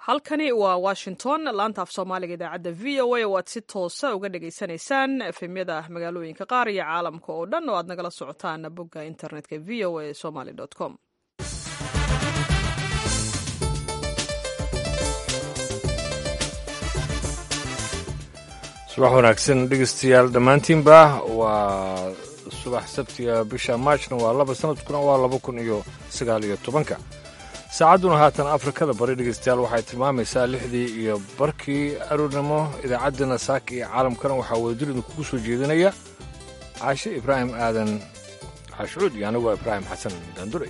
halkani waa washington laanta af soomaaliga idaacadda v o a oo aad si toosa uga dhagaysanaysaan efemyada magaalooyinka qaar iyo caalamka oo dhan oo aad nagala socotaan bogga internetka v o a somaly com subax wanaagsan dhegeystayaal dhammaantiinba waa subax sabtiga bisha maajna waa laba sanadkuna waa laba kun iyo sagaal iyo tobanka saacadduna haatan afrikada bari dhegeystayaal waxay tilmaamaysaa lixdii iyo barkii aroornimo idaacaddana saaka iyo caalamkana waxaa wadajir idinkugu soo jeedinaya caashe ibraahim aadan xashcuud iyo anigoo ibraahim xasan daandure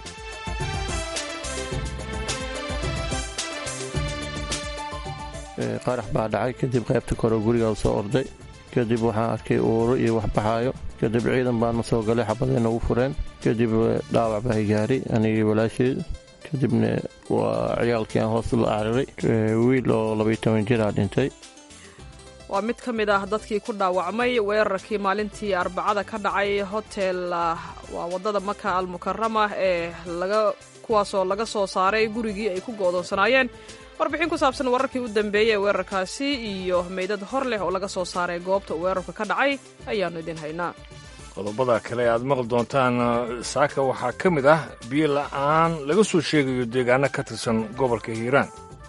qarax baa dhacay kadib qaybta kore gurigaa soo orday kadib waxaan arkay uuro iyo wax baxaayo kadib ciidan baana soo galay xabadayna ugu fureen kadib dhaawac baa gaari anigii walaasheed kadibna waa ciyaalkii aan hoos la cararay wiil oo labaiyo toban jiraa dhintay waa mid ka mid ah dadkii ku dhaawacmay weerarkii maalintii arbacada ka dhacay hotel waa waddada maka almukarama ee laga kuwaasoo laga soo saaray gurigii ay ku go'doonsanaayeen warbixin ku saabsan wararkii u dambeeyey ee weerarkaasi iyo meydad hor leh oo laga soo saaray goobta weerarka ka dhacay ayaannu idin haynaa qodobada kale aad maqli doontaan saaka waxaa ka mid ah biyo la'aan laga soo sheegayo deegaano ka tirsan gobolka hiiraan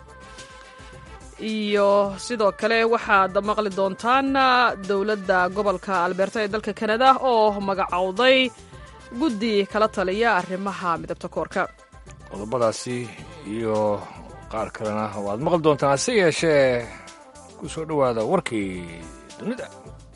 iyo sidoo kale waxaad maqli doontaan dowladda gobolka alberta ee dalka kanada oo magacowday guddi kala taliya arrimaha midabta koorka qodobadaasi iyo qaar kalena waad maqli doontaan hase yeeshee ku soo dhowaada warkii dunida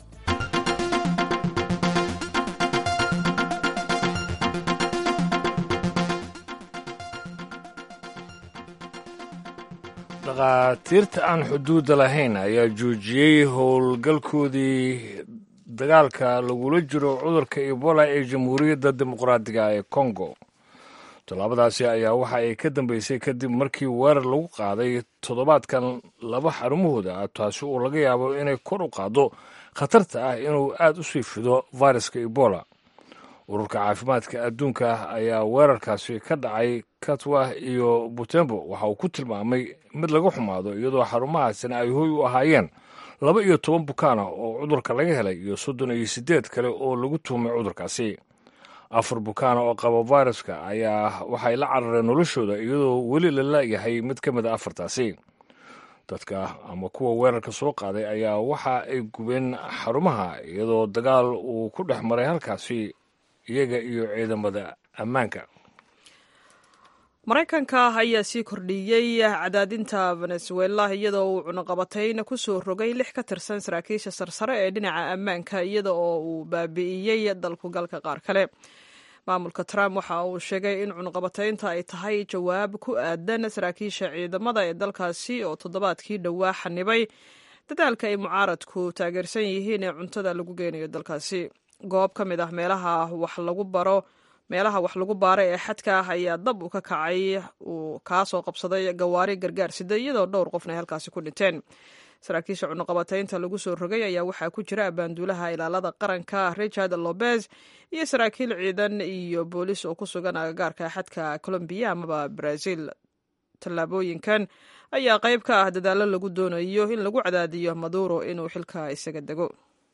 dhakhaatiirta aan xuduudda lahayn ayaa joojiyey howlgalkoodii dagaalka lagula jiro cudurka ebola ee jamhuuriyadda dimuqraadiga ee kongo tallaabadaasi ayaa waxa ay ka dambeysay kadib markii weerar lagu qaaday toddobaadkan laba xarumahooda ah taasi uu laga yaabo inay kor u qaaddo khatarta ah inuu aad u sii fido fayraska ebola ururka caafimaadka adduunka ayaa weerarkaasi ka dhacay katwa iyo butembo waxa uu ku tilmaamay mid laga xumaado iyadoo xarumahaasina ay hoy u ahaayeen laba iyo toban bukaana oo cudurka laga helay iyo soddon iyo siddeed kale oo lagu tuhmay cudurkaasi afar bukaana oo qaba fayraska ayaa waxay la carareen noloshooda iyadoo weli la laayahay mid ka mid a afartaasi dadka ama kuwa weerarka soo qaaday ayaa waxa ay gubeen xarumaha iyadoo dagaal uu ku dhex maray halkaasi iyaga iyo ciidamada ammaanka maraykanka ayaa sii kordhiyey cadaadinta venezuela iyadoo uu cunaqabatayn ku soo rogay lix ka tirsan saraakiisha sarsare ee dhinaca ammaanka iyada oo uu baabi'iyey dalkugalka qaar kale maamulka trump waxa uu sheegay in cunaqabataynta ay tahay jawaab ku aadan saraakiisha ciidamada ee dalkaasi oo toddobaadkii dhowaa xanibay dadaalka ay mucaaradku taageersan yihiin ee cuntada lagu geynayo dalkaasi goob ka mid ah meelaha wax lagu baro meelaha wax lagu baara ee xadka ah ayaa dab u ka kacay uu kaasoo qabsaday gawaari gargaar sida iyadoo dhowr qofna ay halkaasi ku dhinteen saraakiisha cunuqabataynta lagu soo rogay ayaa waxaa ku jira abaanduulaha ilaalada qaranka richard lobez iyo saraakiil ciidan iyo boolis oo ku sugan agagaarka xadka colombiya amaba brazil tallaabooyinkan ayaa qayb ka ah dadaallo lagu doonayo in lagu cadaadiyo maduro inuu xilka isaga dego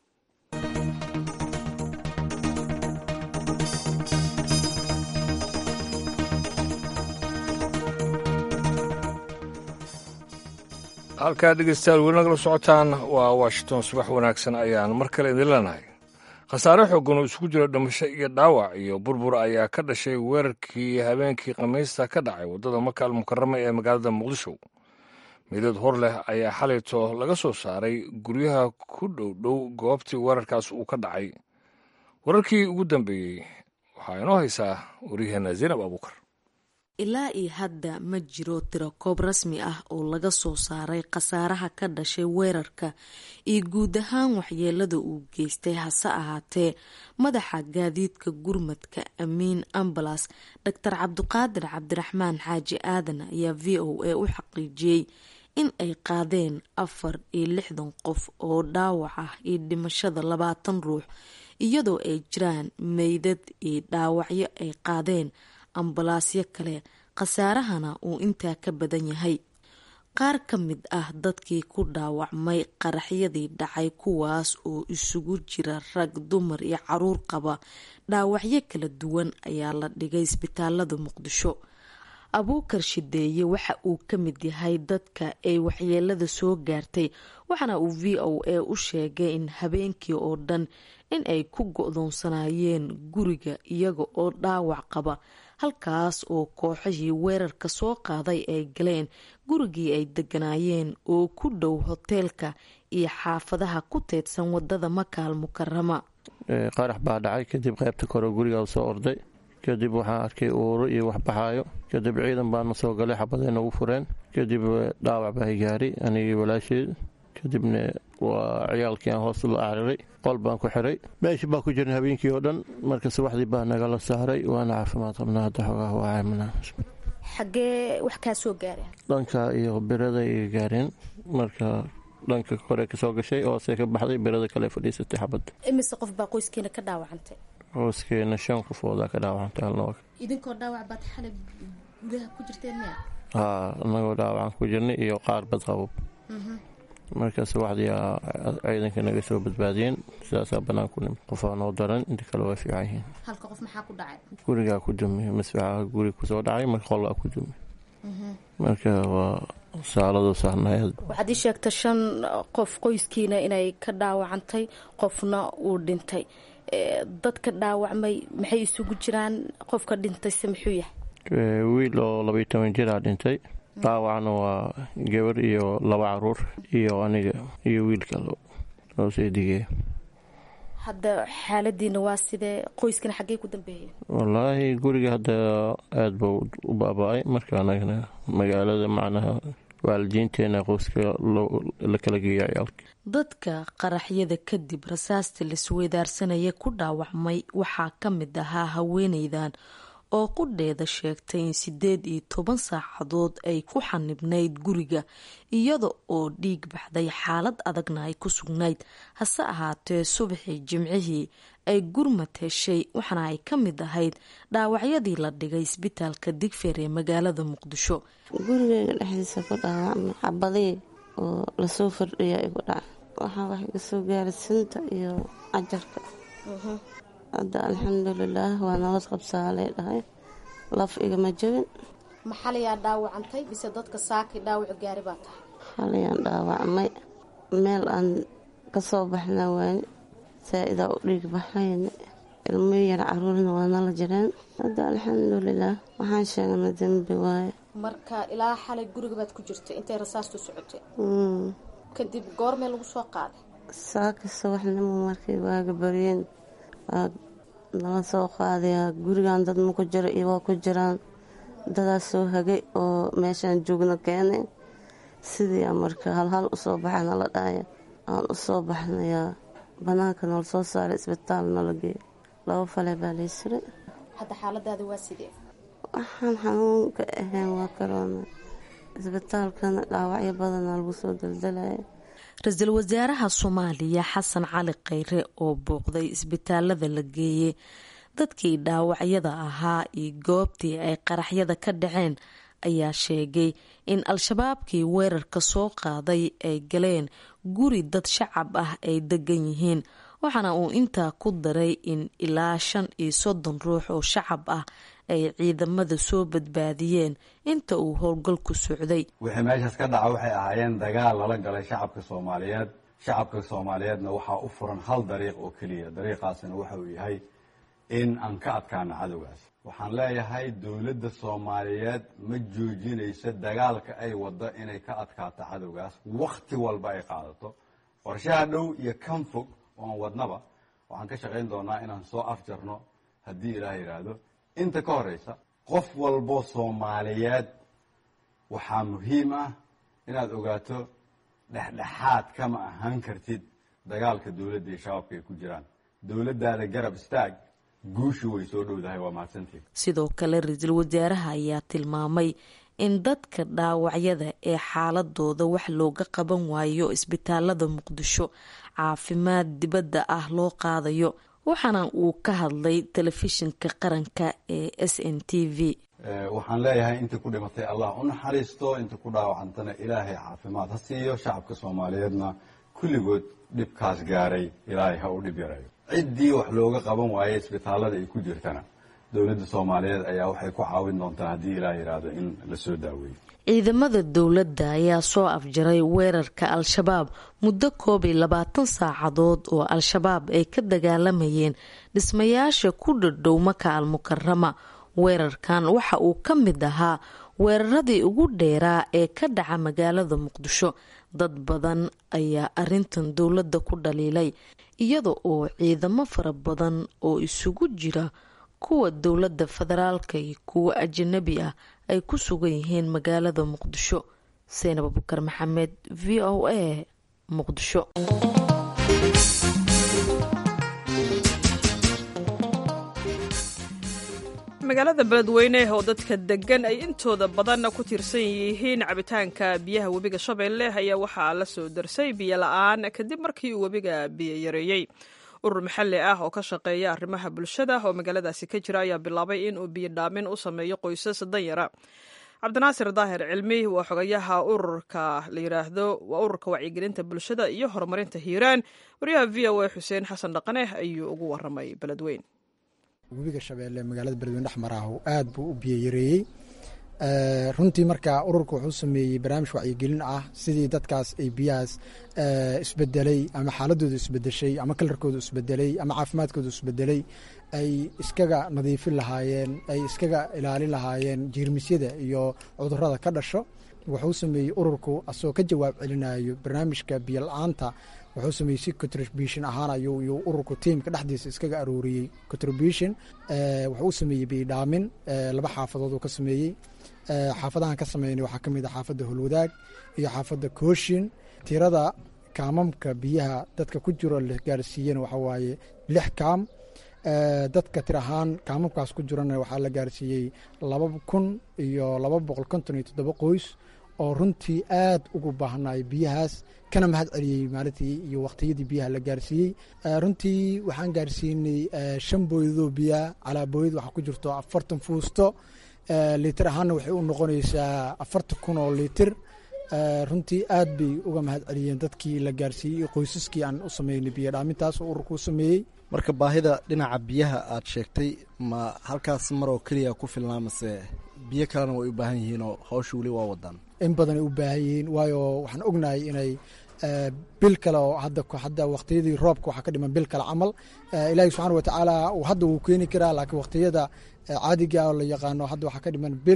halkaa dhegeystayaal weli nagala socotaan waa washington subax wanaagsan ayaan mar kale idin leenahay khasaare xooggan oo isugu jira dhimasho iyo dhaawac iyo burbur ayaa ka dhashay weerarkii habeenkii khamiista ka dhacay waddada maka almukarama ee magaalada muqdisho midad hor leh ayaa xalayto laga soo saaray guryaha ku dhow dhow goobtii weerarkaas uu ka dhacay wararkii ugu dambeeyey waxaa inoo haysaa waryaheena zaynab abuukar ilaa iyo hadda ma jiro tirakoob rasmi ah oo laga soo saaray khasaaraha ka dhashay weerarka iyo guud ahaan waxyeelada uu geystay hase ahaatee madaxa gaadiidka gurmadka amiin ambalas doctor cabdiqaadir cabdiraxmaan xaaji aadan ayaa v o a u xaqiijiyey in ay qaadeen afar iyo lixdan qof oo dhaawac ah iyo dhimashada labaatan ruux iyadoo ay jiraan meydad iyo dhaawacyo ay qaadeen ambalaasyo kale khasaarahana uu intaa ka badan yahay qaar ka mid ah dadkii ku dhaawacmay qaraxyadii dhacay kuwaas oo isugu jira rag dumar iyo caruur qaba dhaawacyo kala duwan ayaa la dhigay isbitaalada muqdisho abuukar shideeye waxa uu ka mid yahay dadka ay waxyeelada soo gaartay waxaana uu v o a u sheegay in habeenkii oo dhan in ay ku go-doonsanayeen guriga iyaga oo dhaawac qaba halkaas oo kooxihii weerarka soo qaaday ay galeen gurigii ay deganaayeen oo ku dhow hoteelka iyo xaafadaha ku teedsan wadada makaal mukarama qarax baa dhacay kadib qaybta kore gurigaa soo orday kadib waxaan arkay uuro iyo waxbaxaayo kadib ciidan baana soo galay xabaday nagu fureen kadib dhaawac baa gaari anigii walaasheed kadibna waa ciyaalkii aan hoos la cariray qol baan ku xiray meeshii baa ku jirna habeenkii oo dhan marka subaxdii baa nagala saaray waana caafimaad qabnaa hadda xoogaa waa caymana xagee wax kaa soo gaareen dhanka iyo birada iga gaareen marka dhanka kore kasoo gashay hoose ka baxday birada kale fadhiisatay xabadda imise qof baa qoyskeena ka dhaawacantay hooskeena shan qofoodaa ka dhaawacantay halna idinkoo dhaawac baad xalay gudaha ku jirteen miya haa anagoo dhaawacan ku jirnay iyo qaar bad qabo marka subaxdii ciidanka naga soo badbaadiyeen sidaasaa banaan ku nimid qofaa noo daran inta kale waa fiican yihiin halka qof maxaa ku dhacay gurigaa ku dumiy masfaxaha guri kusoo dhacay marka qolaa ku dumiy marka waa saaladu saarnayd waxaad ii sheegta shan qof qoyskiina inay ka dhaawacantay qofna uu dhintay dadka dhaawacmay maxay isugu jiraan qofka dhintayse muxuu yahay wiil oo labaiy toban jiraa dhintay dhaawacna waa gabar iyo laba caruur iyo aniga iyo wiilka looseedigee hadda xaaladiina waa sidee qoyskana xaggee ku dambeeyeen wallaahi guriga hadda aada buu u baaba-ay marka anagana magaalada macnaha waalidiinteena qoyska la kala geeya ciyaalka dadka qaraxyada kadib rasaasta laisweydaarsanaya ku dhaawacmay waxaa ka mid ahaa haweeneydan oo qudheeda sheegtay in sideed iyo toban saacadood ay ku xanibnayd guriga iyada oo dhiig baxday xaalad adagna ay ku sugnayd hase ahaatee subaxii jimcihii ay gurmad heshay waxaana ay ka mid ahayd dhaawacyadii la dhigay isbitaalka digfeer ee magaalada muqdisho gurigeyga dhexdiisa ku dhaawacmay xabadii oo lasoo fardhiya igu dhaca waxaa wax iga soo gaaray sinta iyo cajarka hadda alxamdulilaah waa nabad qabsaa lay dhahay laf igama jabin ma xalayaa dhaawacantay mise dadka saakii dhaawacu gaari baa tahay xalayaan dhaawacmay meel aan kasoo baxna waani saa-idaa u dhiig baxayna ilmo yar caruurna waa nala jireen hadda alxamdulilaah waxaan sheegna dembi waaye marka ilaa xalay guriga baad ku jirtay intay rasaastu socotay kadib goormee lagu soo qaaday saaka subaxnimo markay waaga baryeen waa nala soo qaadayaa gurigan dad ma ku jiro iyo waa ku jiraan dadaas soo hagay oo meeshaan joogna keenay sidii marka halhal usoo baxa nala dhahaya aan usoo baxnayaa banaanka nala soo saaray isbitaal nala geeyo laba fale baa laysiray hadda xaaladaada waa sidee waxaan xanuunka ahayn waa karoona isbitaalkana dhaawacyo badana lagu soo daldalaya ra-iisul wasaaraha soomaaliya xasan cali kheyre oo booqday isbitaalada la geeyey dadkii dhaawacyada ahaa iyo goobtii ay qaraxyada ka dhaceen ayaa sheegay in al-shabaabkii weerarka soo qaaday ay galeen guri dad shacab ah ay degan yihiin waxaana uu intaa ku daray in ilaa shan iyo soddon ruux oo shacab ah ay ciidamada soo badbaadiyeen inta uu howlgalku socday wixii meeshaas ka dhaca waxay ahaayeen dagaal lala galay shacabka soomaaliyeed shacabka soomaaliyeedna waxaa u furan hal dariiq oo keliya dariiqaasina waxa uu yahay in aan ka adkaano cadowgaas waxaan leeyahay dowladda soomaaliyeed ma joojinayso dagaalka ay waddo inay ka adkaato cadowgaas wakhti walba ay qaadato qorshaha dhow iyo kan fog oo aan wadnaba waxaan ka shaqayn doonaa inaan soo afjarno haddii ilaah yidhaahdo inta ka horeysa qof walbo soomaaliyeed waxaa muhiim ah inaad ogaato dhexdhexaad kama ahaan kartid dagaalka dowladda iyo shabaabka ay ku jiraan dowladdaada garab istaag guushu way soo dhowdahay waa mahadsantiin sidoo kale ra-iisul wasaaraha ayaa tilmaamay in dadka dhaawacyada ee xaaladooda wax looga qaban waayo isbitaalada muqdisho caafimaad dibadda ah loo qaadayo waxaana uu ka hadlay telefishinka qaranka ee s n t v waxaan leeyahay intii ku dhimatay allah u naxariisto intii ku dhaawacantana ilaahay caafimaad ha siiyo shacabka soomaaliyeedna kulligood dhibkaas gaaray ilaahay ha u dhib yarayo ciddii wax looga qaban waayey isbitaallada ay ku jirtana dowladda soomaaliyeed ayaa waxay ku caawin doontaa haddii ilaah yidhaahdo in la soo daaweeyo ciidamada dowladda ayaa soo afjaray weerarka al-shabaab muddo koob iyo labaatan saacadood oo al-shabaab ay ka dagaalamayeen dhismayaasha ku dhadhow maka al mukarama weerarkan waxa uu ka mid ahaa weeraradii ugu dheeraa ee ka dhaca magaalada muqdisho dad badan ayaa arintan dowladda ku dhaliilay iyada oo ciidamo fara badan oo isugu jira kuwa dowladda federaalka iyo kuwa ajanabi ah ay ku sugan yihiin magaalada muqdisho seenab abukar maxamed v o a muqdisho magaalada beledweyne oo dadka degan ay intooda badan ku tiirsan yihiin cabitaanka biyaha webiga shabeelle ayaa waxaa la soo darsay biyo la-aan kadib markii uu webiga biyo yareeyey urur maxalli ah oo ka shaqeeya arrimaha bulshada oo magaaladaasi ka jira ayaa bilaabay in uu biyo dhaamin u sameeyo qoysas danyara cabdinaasir daahir cilmi waa xogayaha ururka la yiraahdo waa ururka wacyigelinta bulshada iyo horumarinta hiiraan waryaha v o a xuseen xasan dhaqane ayuu ugu waramay beledweyn webiga shabeelle magaalada beledweyne dhexmaraahu aad buu u biyo yareeyey runtii marka ururka wuxuu sameeyey barnaamij wacyigelin ah sidii dadkaas ay biyahaas isbedelay ama xaaladooda isbedeshay ama kalarkooda isbedelay ama caafimaadkooda isbedelay ay iskaga nadiifin lahaayeen ay iskaga ilaalin lahaayeen jiirmisyada iyo cudurada ka dhasho wuxuu sameeyey ururku asagoo ka jawaab celinayo barnaamijka biyo la-aanta wuxuu sameeyey si contribution ahaan ayuu ururku tiimka dhexdiisa iskaga arooriyey contribution wuxuu u sameeyey biyodhaamin laba xaafadood uu ka sameeyey xaafadahan ka sameynay waxaa ka mid a xaafadda holwadaag iyo xaafadda kooshin tirada kaamamka biyaha dadka ku jiro la gaarsiiyena waxaa waaye lix kaam dadka tir ahaan kaamamkaas ku jirana waxaa la gaarsiiyey laba kun iyo laba boqol konton iyo toddoba qoys oo runtii aad ugu baahnay biyahaas kana mahad celiyey maalintii iyo waqtiyadii biyaha la gaarsiiyey runtii waxaan gaarsiinay shan booyadoo biyaa calaa booyad waxaa ku jirto afartan fuusto litir ahaanna waxay u noqonaysaa afartan kun oo litir runtii aad bay uga mahad celiyeen dadkii la gaarsiiyey iyo qoysaskii aan u sameynay biyo dhaamintaas oo ururku u sameeyey marka baahida dhinaca biyaha aad sheegtay ma halkaas mar oo keliya ku filnaa mase biyo kalena way u baahan yihiin oo hawsha weli waa wadaan in badanay u baahan yihiin waayo waxaan ognahay inay bil kale oo hadda hadda waqtiyadii roobka waxaa ka dhiman bil kale camal ilaahi subxaana watacaala hadda wuu keeni karaa laakiin waqtiyada caadiga oo la yaqaano hadda waxaa ka dhiman bil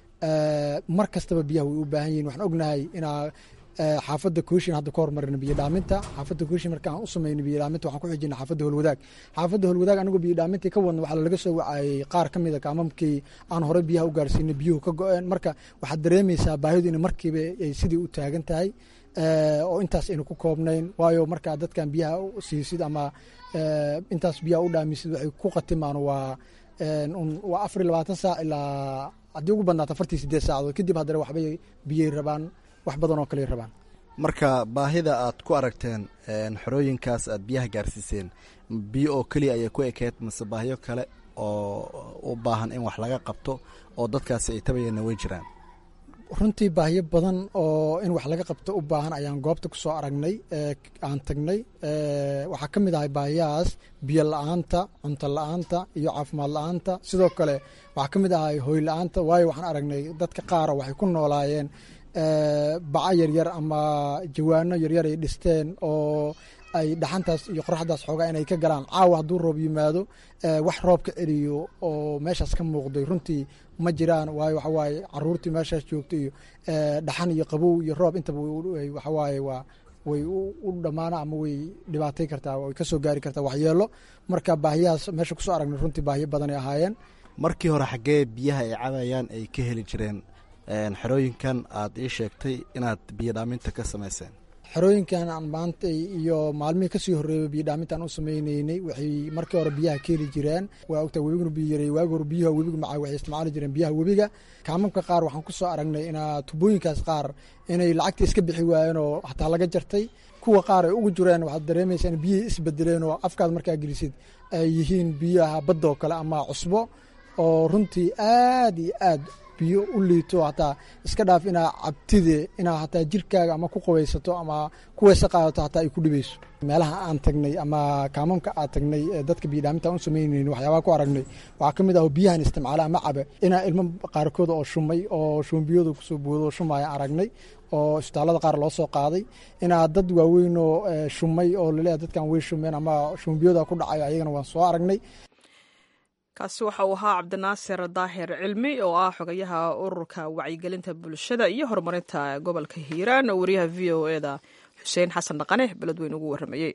mar kastaba biyaha way u baahan yihin waxaan ognahay inaa xaafadda kooshin hadda ka hormarina biyo dhaaminta xaafadda kooshin marka aan u sameynay biyo dhaaminta waxaan ku xijina xaafadda holwadaag xaafadda holwadaag anigoo biyo dhaamintii ka wadna waxaa laga soo wacayey qaar ka mida kaamamkii aan horey biyaha u gaarsiinay biyuhu ka go-een marka waxaad dareemaysaa baahidu in markiiba ay sidii u taagan tahay oo intaas aynu ku koobnayn waayo markaa dadkan biyaha siisid ama intaas biyaha u dhaamisid waxay ku qatimaan waa waa afar iyo labaatan saac ilaa haddii ugu badnaata afartii sideed saacadood kadib haddana waxbay biyay rabaan wax badan oo kale rabaan marka baahida aad ku aragteen xorooyinkaas aad biyaha gaarsiiseen biyo oo keliya ayay ku ekeed mase baahiyo kale oo u baahan in wax laga qabto oo dadkaasi ay tabayeenna way jiraan runtii baahiyo badan oo in wax laga qabto u baahan ayaan goobta ku soo aragnay aan tagnay waxaa ka mid ahay baahiyahaas biyo la-aanta cunto la-aanta iyo caafimaad la-aanta sidoo kale waxaa ka mid ahay hoy la-aanta waayo waxaan aragnay dadka qaara waxay ku noolaayeen baca yaryar ama jawaano yaryar ay dhisteen oo ay dhaxantaas iyo qoraxdaas xoogaa inay ka galaan caawa hadduu roob yimaado wax roob ka celiyo oo meeshaas ka muuqday runtii ma jiraan waayo waxa waaye caruurtii meeshaas joogta iyo dhaxan iyo qabow iyo roob intaba waxa waaye waa way u dhammaana ama way dhibaatay kartaa way ka soo gaari kartaa waxyeelo marka baahiyahaas meesha kusoo aragnay runtii baahiyo badanay ahaayeen markii hore xaggee biyaha ay cabayaan ay ka heli jireen xerooyinkan aad ii sheegtay inaad biyo dhaaminta ka samayseen xerooyinkan aan maanta iyo maalmihii kasii horreeyay biyo dhaamintaan u sameyneynay waxay markii hore biyaha ka heli jireen waa ogtaa webiguna biyo yareey waagi hore biyaha webiga macaa waxay isticmaali jireen biyaha webiga kaamamka qaar waxaan ku soo aragnay inaa tubooyinkaas qaar inay lacagta iska bixi waayeen oo hataa laga jartay kuwa qaar ay ugu jireen waxaad dareemaysaa in biyihii isbedeleen oo afkaad markaa gelisid ay yihiin biyaha badda oo kale ama cusbo oo runtii aad iyo aad biyo u liito hataa iska dhaaf inaa cabtide inaa hataa jirkaaga ama ku qubaysato ama ku weyse qaadato hataa ay ku dhibayso meelaha aan tagnay ama kaamamka aan tagnay ee dadka biyodhaaminta aan u samaynayn waxyaabaha ku aragnay waxaa ka mid ah biyahan isticmaala ama cabe inaa ilmo qaarkood oo shumay oo shumbiyooda kusoo boodo oo shumaya aragnay oo isbitaallada qaar loo soo qaaday inaa dad waaweyn oo shumay oo laleeyahay dadkan way shumeen ama shumbiyooda ku dhacayo ayagana waan soo aragnay kaasi waxa uu ahaa cabdinaasir daahir cilmi oo ah xogayaha ururka wacyigelinta bulshada iyo horumarinta gobolka hiiraan oo wariyaha v o e da xuseen xasan dhaqane beledweyn ugu warramayey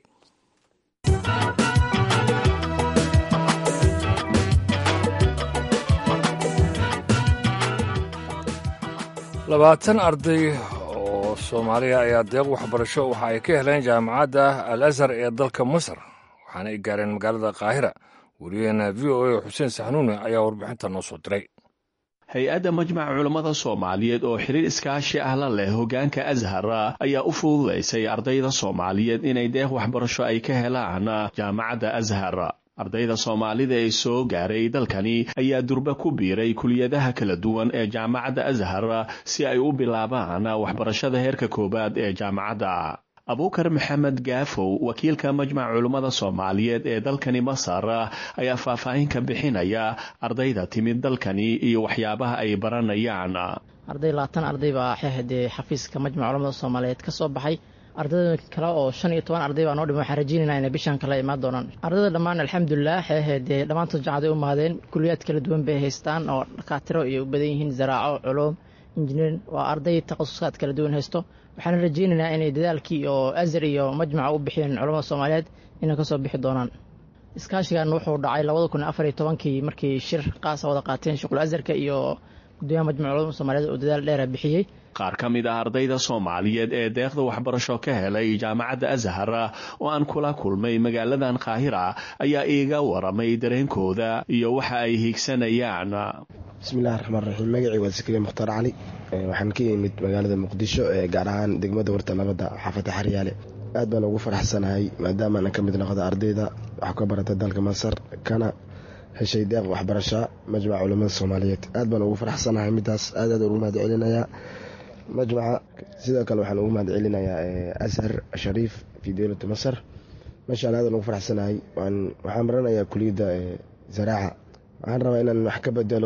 labaatan arday oo soomaaliya ayaa deeq waxbarasho waxa ay ka heleen jaamacadda al azhar ee dalka masar waxaana ay gaareen magaalada qaahira wariyaheena v o a xuseen saxnuune ayaa warbixinta noo soo diray hay-adda majmaca culammada soomaaliyeed oo xiriir iskaashi ah la leh hoggaanka ashar ayaa u fududaysay ardayda soomaaliyeed inay deeq waxbarasho ay ka helaan jaamacadda ashar ardayda soomaalida ee soo gaaray dalkani ayaa durba ku biiray kuliyadaha kala duwan ee jaamacadda ashar si ay u bilaabaan waxbarashada heerka koowaad ee jaamacadda abuukar maxamed gaafow wakiilka majmaca culummada soomaaliyeed ee dalkani masar ayaa faahfaahin ka bixinaya ardayda timid dalkani iyo waxyaabaha ay baranayaan arday labaatan arday baa xeehadee xafiiska majmaca culamada soomaaliyeed ka soo baxay ardayda kale oo shan iyo toban arday baa noo dhima waxaan rajeynayna inay bishan kale imaan doonaan ardayda dhammaan alxamdulilah xeehedee dhammaantood jacaday u mahadeen kuliyaad kala duwan bay haystaan oo dhakaatiro iyo u badan yihiin zaraaco culuum injineerin waa arday takhasusaad kala duwan haysto waxaana rajeynaynaa inay dadaalkii oo azar iyo majmaca u bixiyeen culamada soomaaliyeed inay kasoo bixi doonaan iskaashigan wuxuu dhacay labada kun afar iyo tobankii markii shir qaasa wada qaateen shuqul azarka iyo gudoomiyaha majmaca culamada soomaaliyeed oo dadaal dheera bixiyey qaar ka mid ah ardayda soomaaliyeed ee deeqda waxbarasho ka helay jaamacadda ashar oo aan kula kulmay magaaladan qaahira ayaa iiga waramay dareenkooda iyo waxa ay hiigsanayaan bismillahi raxmaan raxiim magacii waa sakriya mukhtaar cali waxaan ka yimid magaalada muqdisho ee gaar ahaan degmada warta nabadda xaafadda xaryaale aad baan ugu faraxsanahay maadaama aan ka mid noqda ardayda wax ka barata dalka masar kana heshay deeq waxbarasha majmaca culamada soomaaliyeed aad baan ugu faraxsanahay midaas aad aad ugu mahad celinayaa majmaca sidoo kale waxaan ugu mahad celinayaa ashar shariif fi dowlata masar meesha aan aadan ugu faraxsanahay waxaan baranayaa kuliyadda zaraaca waxaan rabaa inaan wax ka bedelo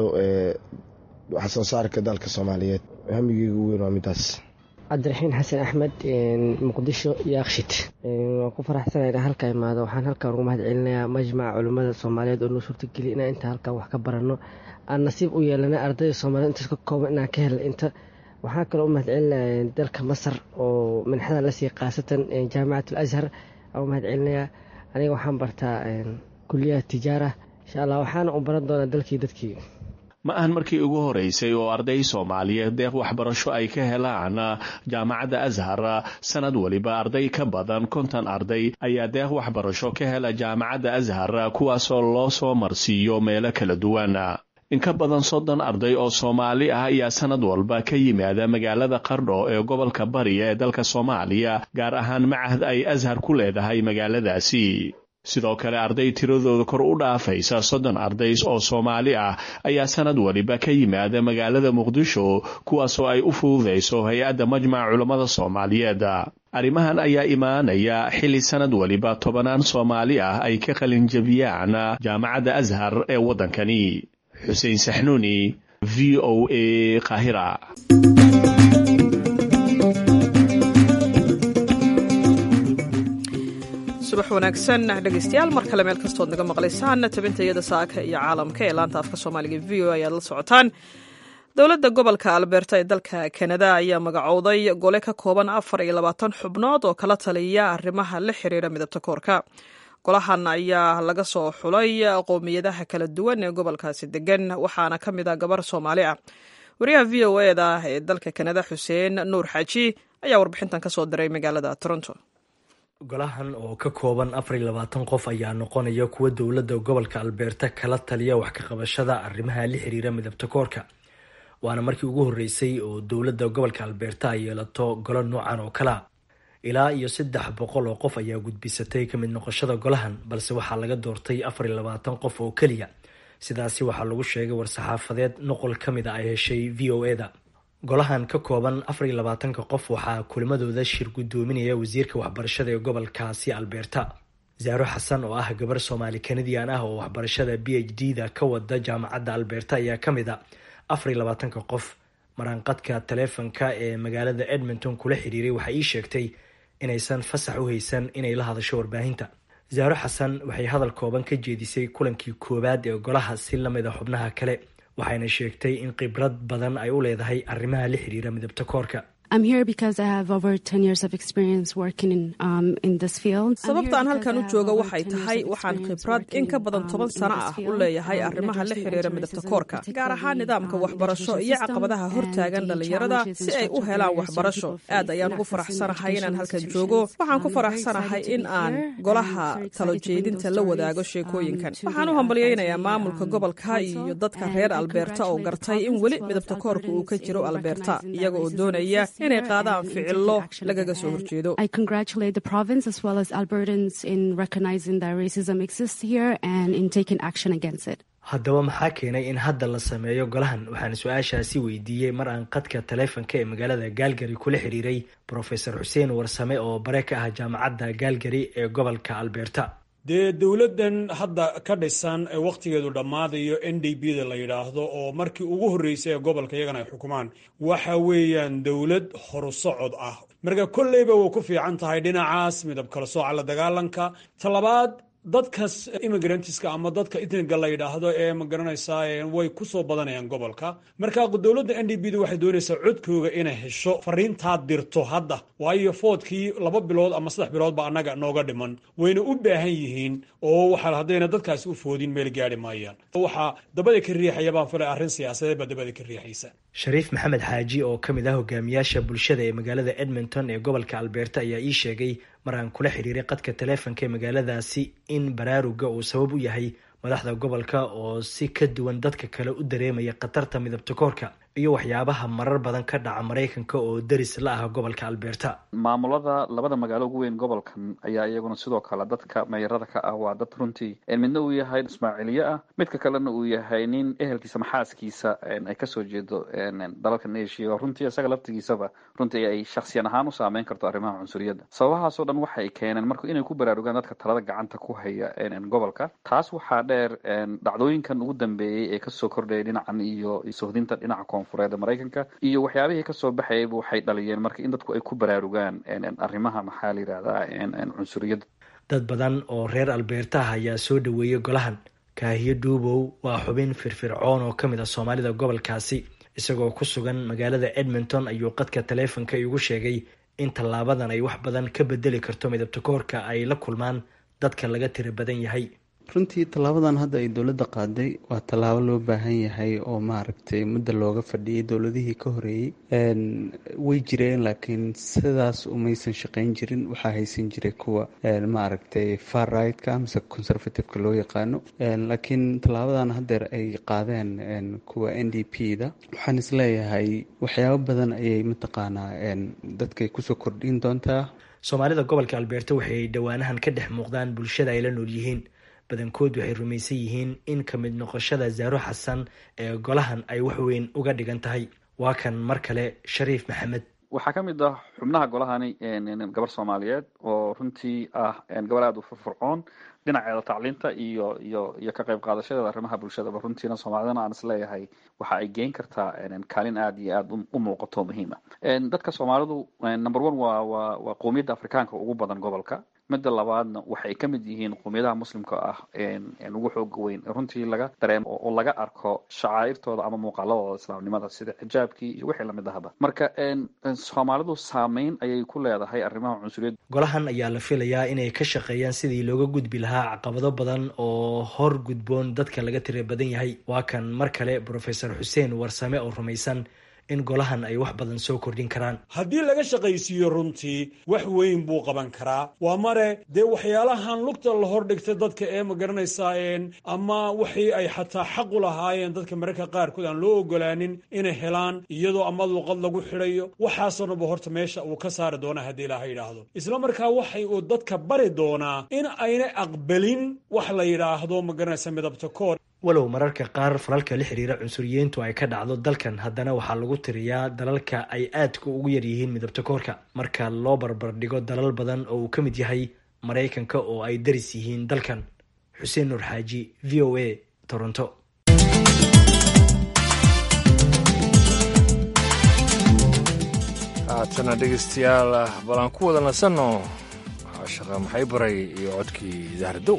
wax soo saarka dalka soomaaliyeed hamigeyga ugu weyn waa midaas cabdiraxiin xasan axmed muqdisho yaakshid waan ku faraxsanay inaan halka imaado waxaan halkan ugu mahad celinayaa majmaca culimmada soomaaliyeed oo noo suurtageliya inaan inta halkan wax ka baranno aan nasiib u yeelana ardayda soomaliyeed intaas ka kooban inaan ka helna inta waxaan kaloo u mahad celinaya dalka masar oo minxada lasii khaasatan jaamicat al ashar aan u mahad celinayaa aniga waxaan bartaa kuliyaha tijaara insha allah waxaana u baran doonaa dalkii dadkii ma ahan markii ugu horeysay oo arday soomaaliyeed deeq waxbarasho ay ka helaan jaamacadda ashar sanad weliba arday ka badan konton arday ayaa deeq waxbarasho ka hela jaamacadda ashar kuwaasoo loo soo marsiiyo meelo kala duwan in ka badan soddon arday oo soomaali ah ayaa sanad walba ka yimaada magaalada qardho ee gobolka bari ee dalka soomaaliya gaar ahaan macahad ay ashar ku leedahay magaaladaasi sidoo kale arday tiradooda kor u dhaafaysa soddon arday oo soomaali ah ayaa sanad waliba ka yimaada magaalada muqdisho kuwaasoo ay u fududayso hay-adda majmaca culammada soomaaliyeed arrimahan ayaa imaanaya xilli sanad waliba tobanaan soomaali ah ay ka qalinjabiyaan jaamacadda ashar ee waddankani xuseen saxnuuni v o a qaahira subax wanaagsan dhegeystayaal mar kale meel kastood naga maqlaysaan tabinta iyada saaka iyo caalamka ee laanta afka soomaaliga v o ayaad la socotaan dowladda gobolka alberta ee dalka kanada ayaa magacowday gole ka kooban afar iyo labaatan xubnood oo kala taliya arrimaha la xiriira midabta koorka golahan ayaa laga soo xulay qowmiyadaha kala duwan ee gobolkaasi degan waxaana ka mid a gabar soomaali ah wariyaha v o eda ee dalka kanada xuseen nuur xaaji ayaa warbixintan ka soo diray magaalada toronto golahan oo ka kooban afar iyo labaatan qof ayaa noqonaya kuwa dowladda gobolka albeerta kala taliya wax ka qabashada arrimaha la xiriira midabta koorka waana markii ugu horreysay oo dowladda gobolka albeerta ay yeelato golo noocan oo kalea ilaa iyo saddex boqol oo qof ayaa gudbisatay ka mid noqoshada golahan balse waxaa laga doortay afar iyo labaatan qof oo keliya sidaasi waxaa lagu sheegay war-saxaafadeed noqol ka mid a ay heshay v o eda golahan ka kooban afar iyo labaatanka qof waxaa kulimadooda shir guddoominaya wasiirka waxbarashada ee gobolkaasi alberta zaaro xasan oo ah gabar soomaali kanadian ah oo waxbarashada b h d da ka wada jaamacadda alberta ayaa ka mid a afar iyo labaatanka qof maraanqadka taleefonka ee magaalada edmonton kula xiriiray waxay ii sheegtay inaysan fasax u haysan inay la hadasho warbaahinta zaaro xasan waxay hadal kooban ka jeedisay kulankii koowaad ee golaha si lamid a xubnaha kale waxayna sheegtay in khibrad badan ay u leedahay arrimaha la xiriira midabta koorka sababtaan halkan u jooga waxay tahay waxaan khibrad in ka badan toban sano ah u leeyahay arrimaha la xiriira midabta koorka gaar ahaan nidaamka waxbarasho iyo caqabadaha hortaagan dhallinyarada si ay u helaan waxbarasho aad ayaan ugu faraxsanahay inaan halkan joogo waxaan ku faraxsanahay in aan golaha talo jeedinta la wadaago sheekooyinkan waxaan u hambalyeynayaa maamulka gobolka iyo dadka reer alberta oo gartay in weli midabta koorka uu ka jiro alberta iyaga oo doonaya inay qaadaan ficilo lagaga soo horjeedo haddaba maxaa keenay in hadda la sameeyo golahan waxaan su-aashaasi weydiiyey mar aan qadka taleefonka ee magaalada gaalgari kula xiriiray brofesor xuseen warsame oo bare ka ah jaamacadda gaalgari ee gobolka alberta dee dowladdan hadda ka dhisan ee wakhtigeedu dhammaadayo n d b da la yidhaahdo oo markii ugu horreysay ee gobolka iyagana ay xukumaan waxa weeyaan dowlad horusocod ah marka kolleyba way ku fiican tahay dhinacaas midab kala sooca la dagaalanka talabaad dadkas immigrantska ama dadka itniga la yidhaahdo ee magaranaysaa way ku soo badanayaan gobolka marka dowladda n d b da waxay doonaysaa codkooga inay hesho fariintaa dirto hadda waayo foodkii laba bilood ama saddex bilood ba annaga nooga dhiman wayna u baahan yihiin oo waxa haddayna dadkaasi u foodin meel gaari maayaan waxaa dabada ka riixaya baan filay arrin siyaasadeed baa dabada ka riixaysa shariif maxamed xaaji oo ka mid ah hogaamiyaasha bulshada ee magaalada edmonton ee gobolka alberta ayaa ii sheegay mar aan kula xiriiray qadka taleefonka ee magaaladaasi in baraaruga uu sabab u yahay madaxda gobolka oo si ka duwan dadka kale u dareemaya khatarta midabta koorka iyo waxyaabaha marar badan ka dhaca maraykanka oo deris la ah gobolka alberta maamulada labada magaalo ugu weyn gobolkan ayaa iyaguna sidoo kale dadka meeyarada ka ah waa dad runtii midna uu yahay ismaaciiliye ah midka kalena uu yahay nin ehelkiisa maxaaskiisa ay kasoo jeedo dalalkan asia oo runtii isaga laftigiisaba runtii ay shaksiyan ahaan u saameyn karto arrimaha cunsuriyadda sababahaasoo dhan waxay keeneen marka inay ku baraarugaan dadka talada gacanta ku haya gobolka taas waxaa dheer dhacdooyinkan ugu dambeeyey ee kasoo kordhayay dhinacan iyo sohdinta dhinaca koonfureed maraykanka iyo waxyaabihii kasoo baxayayba waxay dhaliyeen marka in dadku ay ku baraarugaan arrimaha maxaa la yidhahdaa cunsuriyadda dad badan oo reer albeertaha ayaa soo dhaweeyey golahan kaahiyo dhuubow waa xubin firfircoon oo ka mid ah soomaalida gobolkaasi isagoo ku sugan magaalada edmonton ayuu qadka taleefonka igu sheegay in tallaabadan ay wax badan ka bedeli karto midabta koorka ay la kulmaan dadka laga tira badan yahay runtii tallaabadan hadda ay dowladda qaaday waa tallaabo loo baahan yahay oo maaragtay mudda looga fadhiyay dowladihii ka horeeyey way jireen laakiin sidaas umaysan shaqeyn jirin waxaa haysan jiray kuwa maaragtay far rightka mise conservativeka loo yaqaano laakiin tallaabadan haddeer ay qaadeen kuwa n d p da waxaan isleeyahay waxyaabo badan ayay mataqaanaa dadkay kusoo kordhin doontaa soomaalida gobolka albeerta waxay dhowaanahan ka dhex muuqdaan bulshada ay la nool yihiin badankood waxay rumaysan yihiin in ka mid noqoshada zaaro xasan ee golahan ay wax weyn uga dhigan tahay waa kan mar kale shariif maxamed waxaa ka mid ah xubnaha golahani gabar soomaaliyeed oo runtii ah gabar aada u furfurcoon dhinaceeda tacliinta iyo iyo iyo ka qayb qaadashadeeda arrimaha bulshadaba runtiina soomaalidana aan isleeyahay waxa ay geyn kartaa kaalin aada iyo aada u muuqato muhiima dadka soomaalidu number one waa waa waa qowmiyadda afrikaanka ugu badan gobolka midda labaadna waxay ka mid yihiin qowmiyadaha muslimka ah ugu xooga weyn runtii laga dareemo oo laga arko shacaa'irtooda ama muuqaaladooda islaamnimada sida xijaabkii iyo wixii lamid ahaba marka soomaalidu saameyn ayay ku leedahay arrimaha cunsuriyadda golahan ayaa la filayaa inay ka shaqeeyaan sidii looga gudbi lahaa caqabado badan oo hor gudboon dadka laga tira badan yahay waa kan mar kale brofesor xuseen warsame oo rumaysan in golahan ay wax badan soo kordhin karaan haddii laga shaqaysiiyo runtii wax weyn buu qaban karaa waa mare dee waxyaalahan lugta la hordhigtay dadka ee ma garanaysaa ama wixii ay xataa xaq u lahaayeen dadka mararka qaarkood aan loo ogolaanin inay helaan iyadoo ama luqad lagu xidhayo waxaasoo dhanba horta meesha uu ka saari doona haddii ilaaha yidhaahdo isla markaa waxay uu dadka bari doonaa in aynay aqbalin wax la yidhaahdo ma garanaysa midabta koor walow mararka qaar falalka la xiriira cunsuriyiintu ay ka dhacdo dalkan haddana waxaa lagu tiriyaa dalalka ay aadka ugu yaryihiin midabta koorka marka loo barbardhigo dalal badan oo uu ka mid yahay maraykanka oo ay daris yihiin dalkan xuseen nuur xaaji v o a toronto haatana dhegeystayaal balan ku wada nasanno shaqa maxay baray iyo codkii dahradow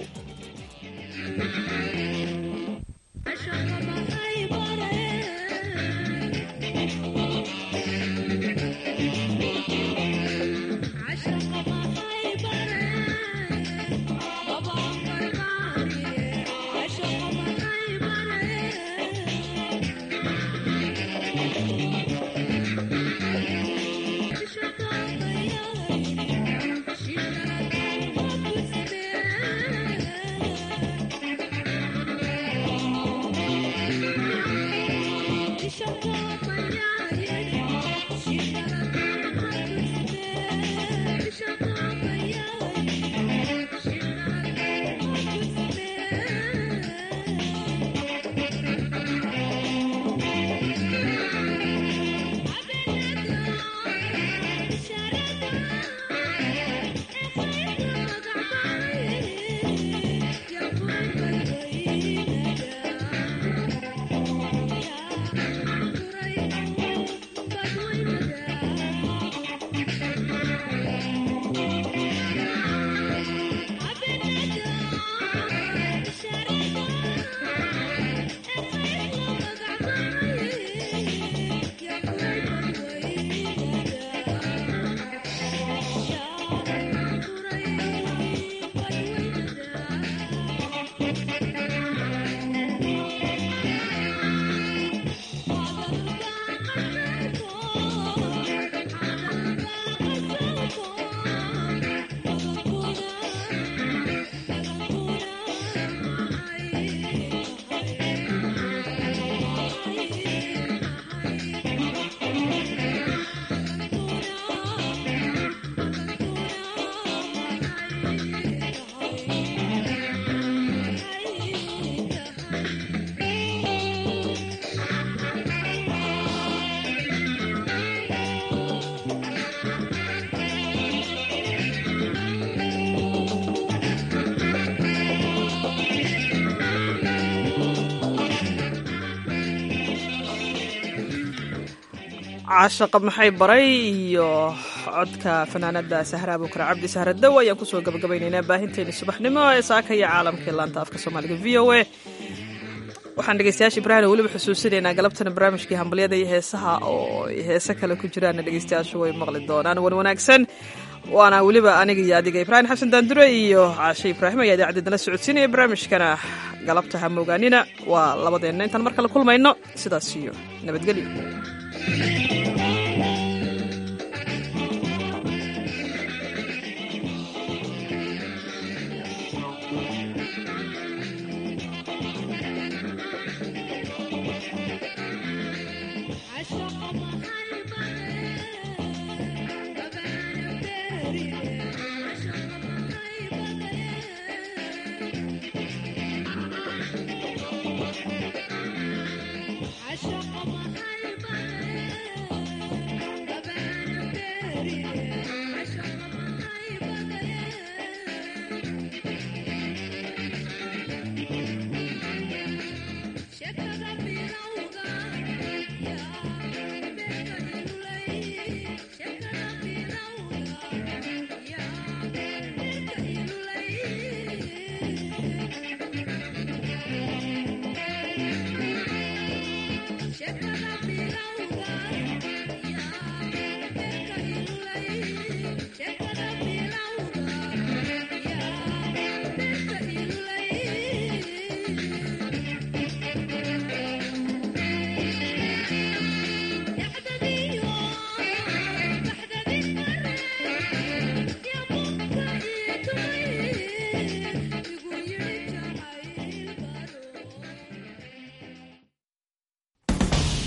caashaqa maxay baray iyo codka fanaanada sahra abukar cabdi sahradow ayaan kusoo gabagabaynaynaa baahinteeni subaxnimo ee saaka iyo caalamka laanta afka soomaaliga v o a waxaan dhegeystayaasha ibraahim weliba xusuusinaynaa galabtana barnaamijkii hambalyada iyo heesaha oo heese kale ku jiraana dhegeystayaashu way maqli doonaan wan wanaagsan waana weliba aniga iyo adiga ibraahim xasan daandure iyo caashe ibraahim ayaa idaacaddeednala socodsiinaya barnaamijkana galabta ha moogaanina waa labadeenna intaan mar kale kulmayno sidaas iyo nabadgelyo